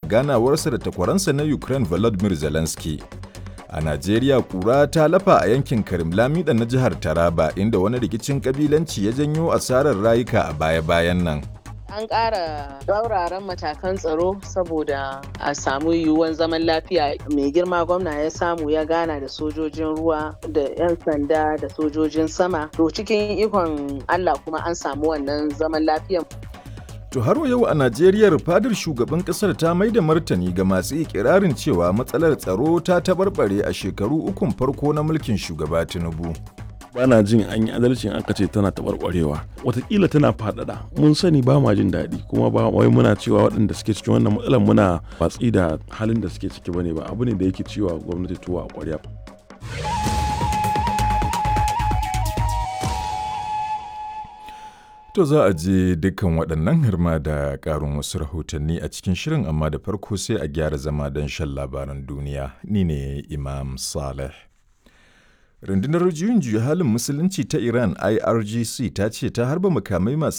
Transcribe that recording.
ganawarsa da takwaransa na Ukraine Volodymyr Zelensky. A Najeriya kura ta lafa a yankin Karim Lamida na jihar Taraba inda wani rikicin kabilanci ya janyo asarar rayuka a baya-bayan nan. An ƙara tsauraran matakan tsaro saboda a samu yiwuwan zaman lafiya mai girma gwamna ya samu ya gana da sojojin ruwa da 'yan sanda da sojojin sama. To cikin ikon Allah kuma an samu wannan zaman lafiyan. To har yau a Najeriya fadar shugaban kasar ta mai da martani ga masu ikirarin cewa matsalar tsaro ta tabarbare a shekaru ukun farko na mulkin shugaba Tinubu. bana jin an yi adalcin aka ce tana taɓarɓarewa watakila tana faɗaɗa mun sani ba ma jin daɗi kuma ba wai muna cewa waɗanda suke cikin wannan matsalar muna watsi da halin da suke ciki bane ba abu ne da yake cewa gwamnati tuwa a ƙwarya To za a je dukkan waɗannan harma da ƙarin wasu rahotanni a cikin shirin amma da farko sai a gyara zama don shan labaran duniya. Ni ne Imam Saleh. Rundunar juyin juya halin musulunci ta Iran IRGC ta ce ta harba makamai masu